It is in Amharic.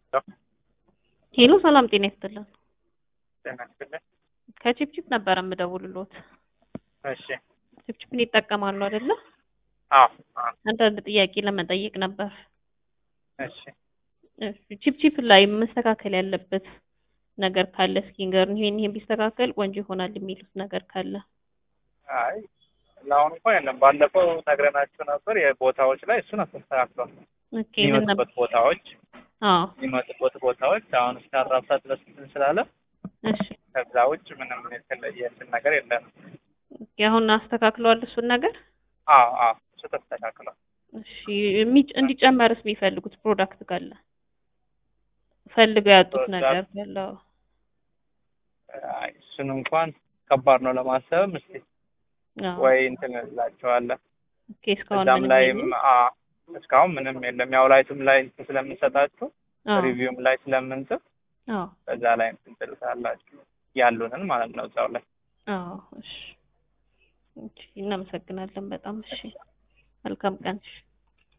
ሄሎ ሰላም ጤና ይስጥልን። ጤና ይስጥልኝ። ከቺፕቺፕ ነበረ የምደውልሎት። እሺ። ቺፕቺፕን ይጠቀማሉ አይደለ? አዎ። አዎ። አንዳንድ ጥያቄ ለመጠየቅ ነበር። እሺ። እሺ፣ ቺፕቺፕ ላይ መስተካከል ያለበት ነገር ካለ እስኪ ንገሩን። ይሄን ይሄን ቢስተካከል ቆንጆ ይሆናል የሚሉት ነገር ካለ። አይ ለአሁን እንኳን የለም። ባለፈው ነግረናችሁ ነበር የቦታዎች ላይ እሱን አስተካክሏል። ኦኬ ምን ነበር? የሚመጡበት ቦታዎች አዎ የሚመጡበት ቦታዎች አሁን እስከ አራት ሰዓት ድረስ እንትን ስላለ እሺ። ከዛ ውጭ ምንም የተለየ እንትን ነገር የለም። ኦኬ አሁን አስተካክለዋል እሱን ነገር። አዎ አዎ እሱ ተስተካክሏል። እሺ የሚ- እንዲጨመርስ የሚፈልጉት ፕሮዳክት ካለ ፈልገው ያጡት ፕሮዳክት? ነገር ካለ አዎ። አይ እሱን እንኳን ከባድ ነው ለማሰብም እስኪ አዎ። ወይ እንትን እላቸዋለን ኦኬ እስካሁን እዛም ምንም ላይም የለም? አ እስካሁን ምንም የለም። ያው ላይቱም ላይ እንትን ስለምንሰጣችሁ አዎ ሪቪውም ላይ ስለምንጽፍ አዎ በዛ ላይ እንትን ትልታላችሁ ያሉንን ማለት ነው እዛው ላይ አዎ እሺ። እሺ እናመሰግናለን በጣም እሺ። መልካም ቀን እሺ።